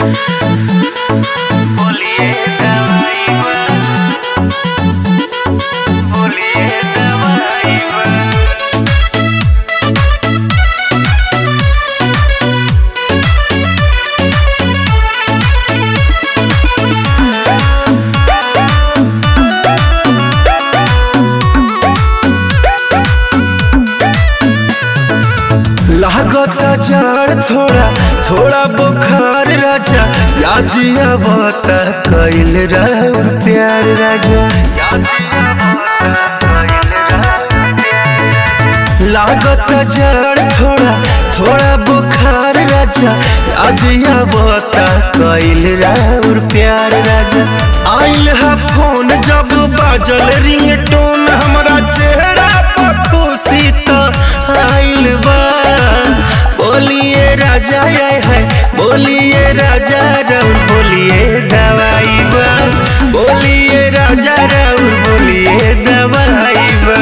बोलिए दवाई बा बोलिए दवाई बा लागता जड़ थोड़ा थोड़ा बुखार राजा याद आवता कैल राउर प्यार राजा याद आवता कइल राउर प्यार लागता जड़ थोड़ा थोड़ा बुखार राजा याद आवता कैल राउर प्यार राजा आइल है फोन जब बाजल रिंगटोन हमरा चेहरा पर खुशी तो आइल बा बोलिए राजा आय है बोलिए राजा राउर बोलिए दवाई बा बोलिए राजा राउर बोलिए दवाई बा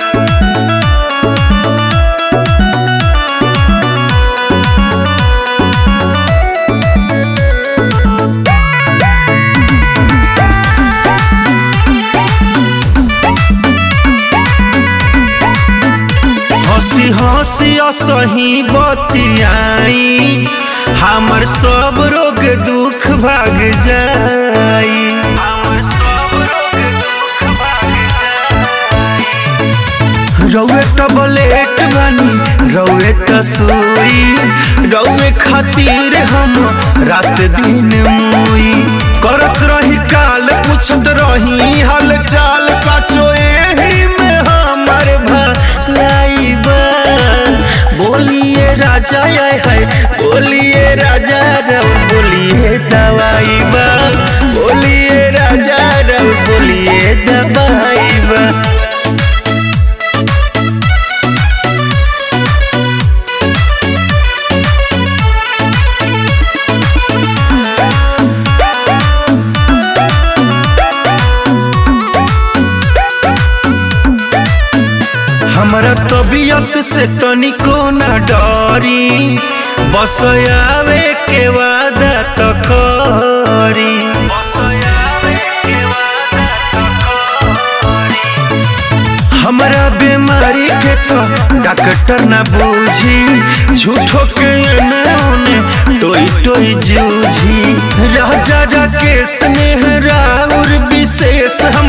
हंसी हंसी असही बतियाई हमर सब रोग दुख भाग जाई हमर सब रोग दुख भाग जाई रौए टबलेट बनी रौए तसोई रौए खातिर हम रात दिन मुई करत रही काल पूछत रही हाल चाल साचो एही में हमर भलाई बा बोलिए राजा आय है बोलिए राजा रौ बोलिए दवाई बा बोलिए राजा रौ बोलिए दवाई बा हमरा तबीयत से तनिको न डरी बस आवे के वादा त करी बस आवे के वादा तो करी हमरा बीमारी के तो डॉक्टर न बूझी झूठो के एने ओने टोई टोई जूझी राजा राकेश स्नेह राउर विशेष हम